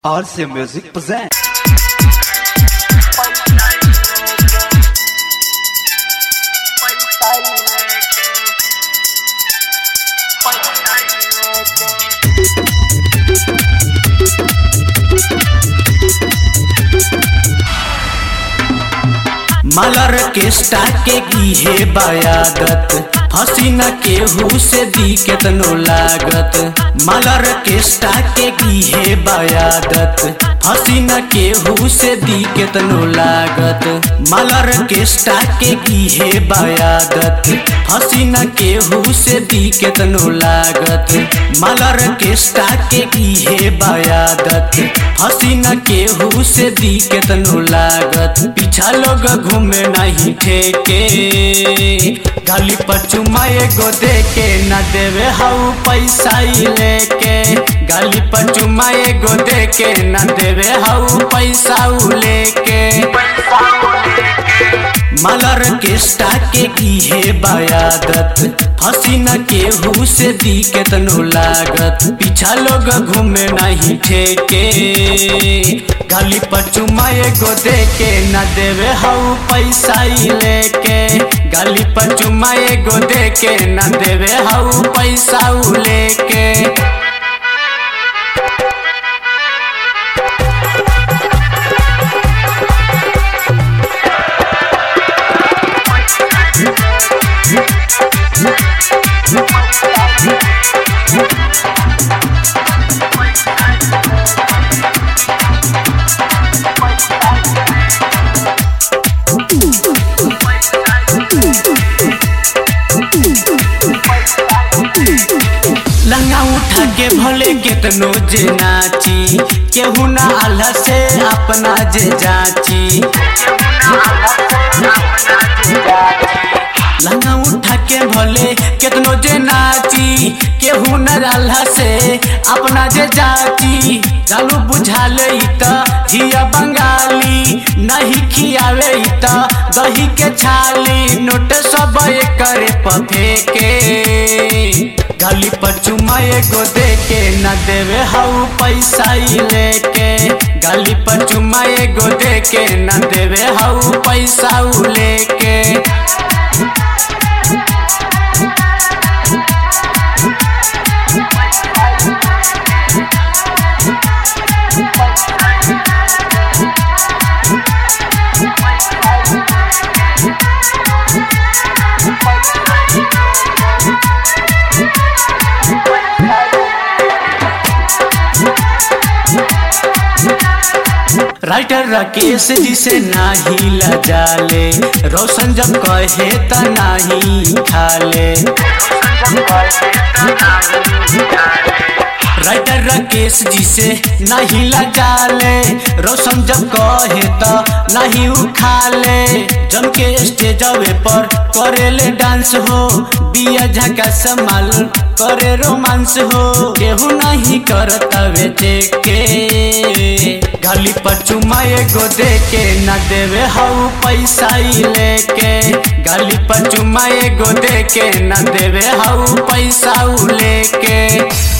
RC Music presents. मलर के स्टाके की है बयादत हसीना के हु से दी केतनो लागत मलर के स्टाके की है बयादत हसीना के हु से दी केतनो लागत मलर के स्टाके की है बयादत हसीना के हु से दी केतनो लागत मलर के स्टाके की है बयादत हसीना के हु से दी केतनो लागत पीछा लोग घूमे नहीं ठेके गाली पर चुमा एगो दे के न देवे हाउ पैसा ही लेके गाली पर चुमा एगो दे के न देवे हाउ पैसा उ लेके मलर के स्टाके की है बयादत हसीना के हु से दी केतनो लागत पीछा लोग घूमे नहीं ठेके गाली पर चुमा एगो दे के न देवे हाउ पैसा ही लेके गाली पर चुमा एगो दे के न देवे हाउ पैसा उ लेके लंगा उठा के भले केतनो जे नाची केहू ना आल्हा से अपना जे जाची लंगा उठा के भले केतनो जे नाची केहू न आल्हा से अपना जे जाची जालू बुझा ले त हिया बंगाली नहीं खियावे त दही के छाली नोट सब करे पफे के गाली पर चुमा एगो दे के न देवे हाउ पैसा ही लेके गाली पर चुमा एगो दे के न देवे हाउ पैसा उ लेके राइटर राकेश जी से नाही लजाले रोशन जब कहे त नाही खाले राइटर राकेश जी से नहीं लजाले रोशन जब कहे त नहीं उखाले जम के स्टेजवे पर करेले डांस हो बिया झका संभाल करे रोमांस हो केहू नहीं करता बेचे के गाली पर चुमा एगो दे के न देवे हाउ पैसा ही लेके गाली पर चुमा एगो दे के न देवे हाउ पैसा उ लेके